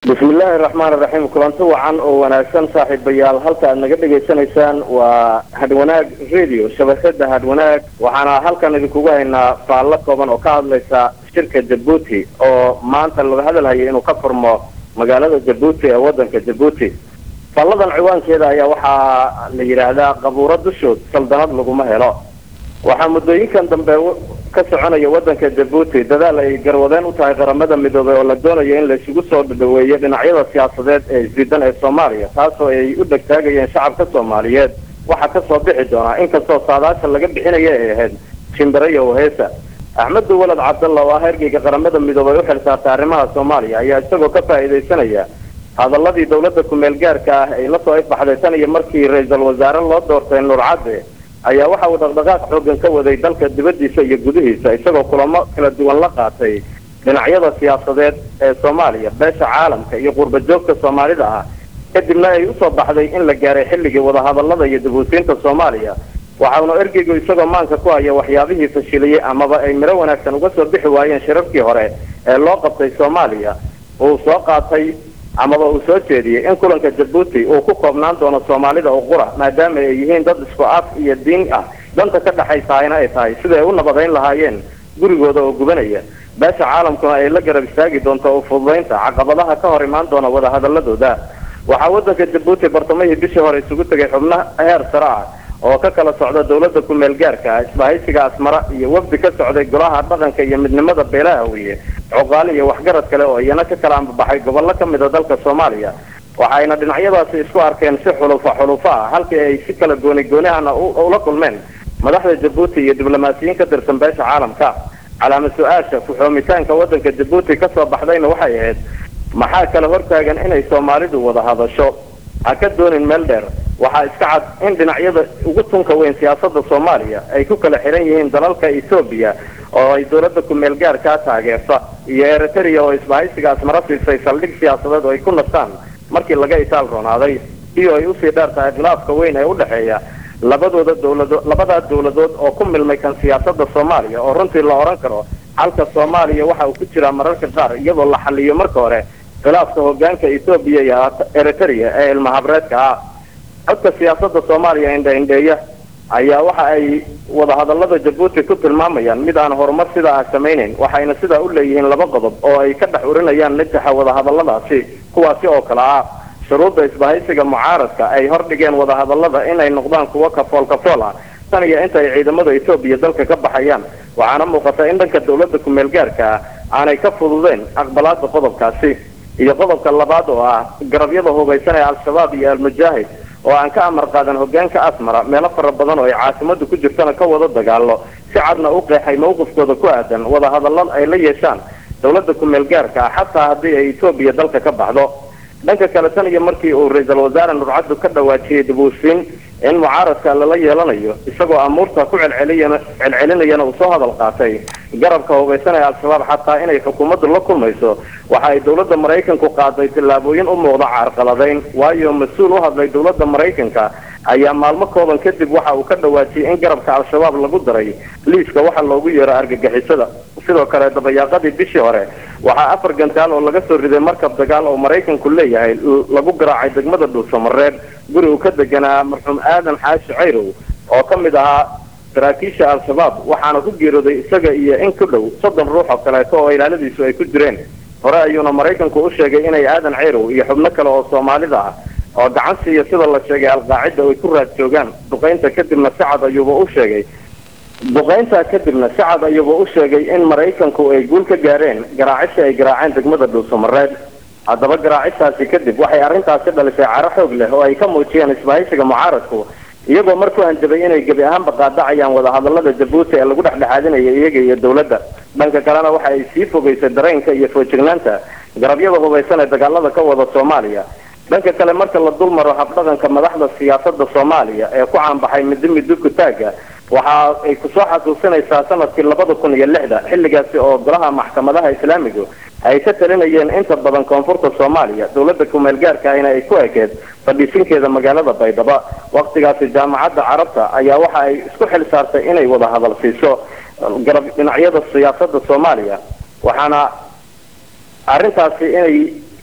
bismillaahi raxmaan raxiim kulanti wacan oo wanaagsan saaxiibayaal halka aad naga dhegaysanaysaan waa hadwanaag radio shabakada hadwanaag waxaana halkan idinkugu haynaa faallo kooban oo ka hadlaysa shirka jabuuti oo maanta laga hadalhaya inuu ka furmo magaalada jabuuti ee wadanka jabuuti faalladan ciwaankeeda ayaa waxaa la yidhaahdaa qabuuro dushood saldanad laguma helo waxaa muddooyinkan dambe ka soconaya wadanka jabuuti dadaal ay garwadeen u tahay qaramada midoobay oo la doonayo in la isugu soo dhaweeyo dhinacyada siyaasadeed ee isdiidan ee soomaaliya taasoo ay u dhegtaagayeen shacabka soomaaliyeed waxaa kasoo bixi doonaa inkastoo saadaasha laga bixinaya ay ahayd shimbirayo heesa axmedu walad cabdalla oo ah ergeyga qaramada midoobay u xilsaartay arrimaha soomaaliya ayaa isagoo ka faa'iidaysanaya hadaladii dawladda ku-meel gaarka ah ay lasoo ifbaxday tan iyo markii ra-iisul wasaare loo doortay nuur cadde ayaa waxa uu dhaqdhaqaaq xoogan ka waday dalka dibadiisa iyo gudihiisa isagoo kulamo kala duwan la qaatay dhinacyada siyaasadeed ee soomaaliya beesha caalamka iyo qurba joogta soomaalida ah kadibna ay usoo baxday in la gaaray xilligii wadahadalada iyo dabuusiinta soomaaliya waxauna ergeygu isagoo maanka ku haya waxyaabihii fashiliyey amaba ay miro wanaagsan uga soo bixi waayeen shirarkii hore ee loo qabtay soomaaliya uu soo qaatay amaba uu soo jeediyey in kulanka jabuuti uu ku koobnaan doono soomaalida oo qura maadaama ay yihiin dad isku af iyo diin ah danta ka dhexaysahayna ay tahay sida ay u nabadayn lahaayeen gurigooda oo gubanaya beesha caalamkuna ay la garab istaagi doonto u fududaynta caqabadaha ka hor imaan doona wadahadaladooda waxaa wadanka jabuuti bartamihii bishii hore isugu tegay xubno heer sare ah oo ka kala socda dawladda ku-meel gaarka ah isbahaysiga asmara iyo wafdi ka socday golaha dhaqanka iyo midnimada beelaha weye coqaali iyo waxgarad kale oo iyana ka kala ambabaxay gobollo ka mid a dalka soomaaliya waxayna dhinacyadaasi isku arkeen si xulufa xulufa ah halkii ay si kala gooni goonihana ula kulmeen madaxda jabuuti iyo diblomaasiyiin ka tirsan beesha caalamka calaama su-aasha ku-xoomitaanka wadanka jabuuti kasoo baxdayna waxay ahayd maxaa kala hortaagan inay soomaalidu wada hadasho ha ka doonin meel dheer waxaa iska cad in dhinacyada ugu tunka weyn siyaasada soomaaliya ay ku kala xihan yihiin dalalka ethoobiya oo ay dawladda ku-meel gaarkaa taageerta iyo eritrea oo isbahaysiga asmara siisay saldhig siyaasadeed oo ay ku nastaan markii laga itaal roonaaday iyo ay usii dheer tahay khilaafka weyn ee udhexeeya labadooda dawlado labadaa dawladood oo ku milmay kan siyaasada soomaaliya oo runtii la odhan karo xalka soomaaliya waxa uu ku jiraa mararka qaar iyadoo la xaliyo marka hore khilaafka hogaanka ethoobiya iyo eritrea ee ilmahabreedka ah codka siyaasada soomaaliya indha-indheeya ayaa waxa ay wadahadalada jabuuti ku tilmaamayaan mid aan horumar sidaa ah samaynayn waxayna sidaa u leeyihiin laba qodob oo ay ka dhex urinayaan najaxa wadahadaladaasi kuwaasi oo kale ah shuruudda isbahaysiga mucaaradka ay hordhigeen wadahadalada inay noqdaan kuwo kafool kafool ah tan iyo inta ay ciidamada etoobiya dalka ka baxayaan waxaana muuqata in dhanka dawladda ku-meel gaarka ah aanay ka fududeen aqbalaada qodobkaasi iyo qodobka labaad oo ah garabyada hubaysan ee al-shabaab iyo al-mujaahid oo aan ka amar qaadan hogaanka asmara meelo fara badan oo ay caasimadu ku jirtana ka wada dagaalo si cadna u qeexay mawqifkooda ku aadan wadahadalad ay la yeeshaan dawladda ku-meel gaarka ah xataa haddii ay etoobiya dalka ka baxdo dhanka kale tan iyo markii uu ra-iisul wasaare nurcaddu ka dhawaajiyey dabuusiin in mucaaradka lala yeelanayo isagoo amuurta ku celceliyana celcelinayana uu soo hadal qaatay garabka hubaysan ee al-shabaab xataa inay xukuumaddu la kulmayso waxa ay dawladda maraykanku qaaday tillaabooyin u muuqda caarqaladayn waayo mas-uul u hadlay dawladda maraykanka ayaa maalmo kooban kadib waxa uu ka dhawaajiyey in garabka al-shabaab lagu daray liiska waxa loogu yeero argagixisada sidoo kale dabayaaqadii bishii hore waxaa afar gantaal oo laga soo riday markab dagaal oo maraykanku leeyahay lagu garaacay degmada dhuusamareeb guri uu ka deganaa marxuum aadan xaashi cayrow oo ka mid ahaa saraakiisha al-shabaab waxaana ku geerooday isaga iyo in ku dhow soddon ruux oo kaleeto oo ilaaladiisu ay ku jireen hore ayuuna maraykanku u sheegay inay aadan cayrow iyo xubno kale oo soomaalida ah oo gacan siiya sida la sheegay alqaacida ay ku raad joogaan duqaynta kadibna sacad ayuuba u sheegay duqayntaa kadibna sacad ayuuba u sheegay in maraykanku ay guul ka gaareen garaacisha ay garaaceen degmada dhuusamareed haddaba garaacistaasi kadib waxay arrintaasi dhalisay caro xoog leh oo ay ka muujiyeen isbahaysiga mucaaradku iyagoo mar ku hanjabay inay gebi ahaanba qaadacayaan wadahadalada jabuuti ee lagu dhexdhexaadinaya iyaga iyo dawladda dhanka kalena waxa ay sii fogaysay dareenka iyo foojignaanta garabyada hubaysan ee dagaalada ka wada soomaaliya dhanka kale marka la dul maro habdhaqanka madaxda siyaasada soomaaliya ee ku caanbaxay midi midi kutaaga waxa ay kusoo xasuusinaysaa sanadkii labada kun iyo lixda xilligaasi oo golaha maxkamadaha islaamigu ay ka talinayeen inta badan koonfurta soomaaliya dawladda ku-meel gaarka ahna ay ku ekeed fadhiisinkeeda magaalada baydhabo waktigaasi jaamacadda carabta ayaa waxa ay isku xil saartay inay wada hadal siiso garab dhinacyada siyaasada soomaaliya waxaana arrintaasi inay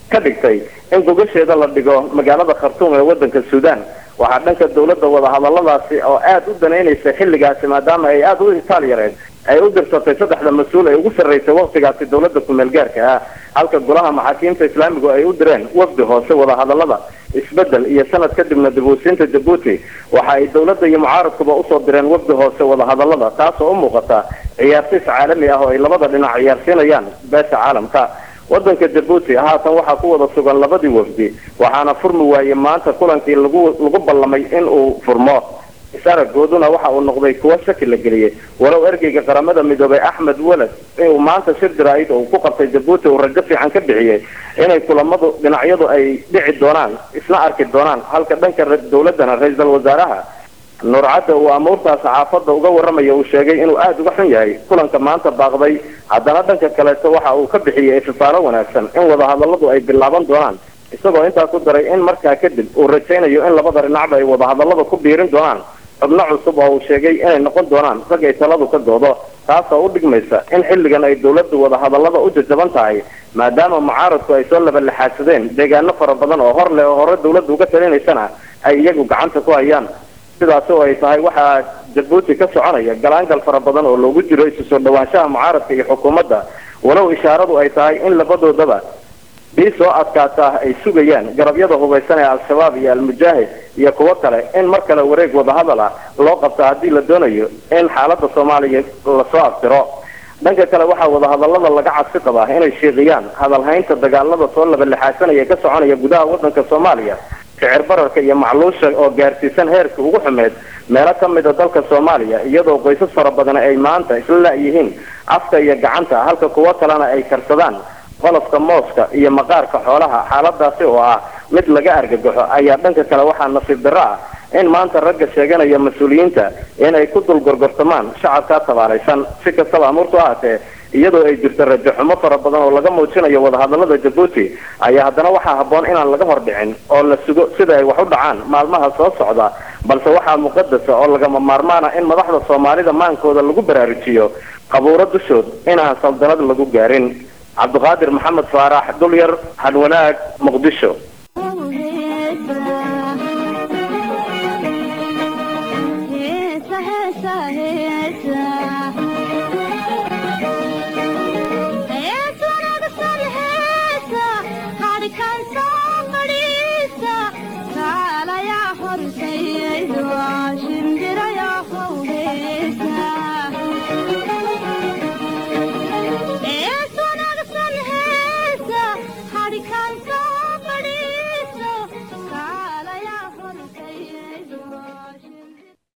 ka dhigtay in gogasheeda la dhigo magaalada khartuum ee wadanka suudaan waxaa dhanka dawladda wadahadaladaasi oo aada u danaynaysa xilligaasi maadaama ay aada u itaal yareed ay u dirsatay saddexda mas-uul ee ugu sarraysay waktigaasi dawladda ku-meel gaarka ah halka golaha maxaakiimta islaamigu ay u direen wafdi hoose wadahadalada isbedel iyo sanad kadibna dibwasiinta jabuuti waxa ay dawladda iyo mucaaradkuba usoo direen wafdi hoose wadahadalada taasoo u muuqata ciyaarsiis caalami ah oo ay labada dhinac ciyaarsiinayaan beesha caalamka wadanka jabuuti haatan waxaa ku wada sugan labadii wafdi waxaana furmi waayey maanta kulankii lagu lagu ballamay in uu furmo isaragooduna waxa uu noqday kuwo shaki la geliyey walow ergeyga qaramada midoobay axmed weled inuu maanta shir jaraa'id oo uu ku qabtay jabuuti uu rajo fiican ka bixiyey inay kulamadu dhinacyadu ay dhici doonaan isna arki doonaan halka dhanka dawladana ra-iisul wasaaraha nuurcadda uu amuurtaas saxaafadda uga warramaya uu sheegay inuu aada uga xun yahay kulanka maanta baaqday haddana dhanka kaleeto waxa uu ka bixiyey ififaalo wanaagsan in wadahadalladu ay bilaaban doonaan isagoo intaa ku daray in markaa kadib uu rajaynayo in labada dhinacba ay wadahadallada ku biirin doonaan xubno cusub oo uu sheegay inay noqon doonaan rag ay taladu ka doodo taasoo u dhigmaysa in xilligan ay dawladdu wadahadallada u jajaban tahay maadaama mucaaradku ay soo labalaxaadsadeen deegaano fara badan oo hor leh oo hore dawladdu uga talinaysana ay iyagu gacanta ku hayaan sidaasi oo ay tahay waxaa jabuuti ka soconaya galaangal fara badan oo loogu jiro isu soo dhawaanshaha mucaaradka iyo xukuumadda walow ishaaradu ay tahay in labadoodaba bii soo adkaata ay sugayaan garabyada hubaysan ee al-shabaab iyo al-mujaahid iyo kuwo kale in mar kale wareeg wadahadal ah loo qabto haddii la doonayo in xaaladda soomaaliya lasoo abtiro dhanka kale waxaa wadahadallada laga cabsi qabaa inay shiiqiyaan hadalhaynta dagaalada soo labalixaasanaya ka soconaya gudaha wadanka soomaaliya sicir bararka iyo macluusha oo gaarsiisan heerkii ugu xumeed meelo ka mida dalka soomaaliya iyadoo qoysas fara badan ay maanta isla la-yihiin afka iyo gacanta halka kuwo kalena ay karsadaan qolofka mooska iyo maqaarka xoolaha xaaladaasi oo ah mid laga argagaxo ayaa dhanka kale waxaa nasiib darro ah in maanta ragga sheeganaya mas-uuliyiinta inay ku dul gorgortamaan shacabkaa tabaalaysan si kastaba amuurtu ahaatee iyadoo ay jirto rajo xumo fara badan oo laga muujinayo wadahadallada jabuuti ayaa haddana waxaa habboon inaan laga hor dhicin oo la sugo sida ay wax u dhacaan maalmaha soo socda balse waxaa muqadasa oo lagama maarmaana in madaxda soomaalida maankooda lagu baraarujiyo qabuuro dushood inaan saldanad lagu gaarin cabdiqaadir maxamed faarax dulyar hadwanaag muqdisho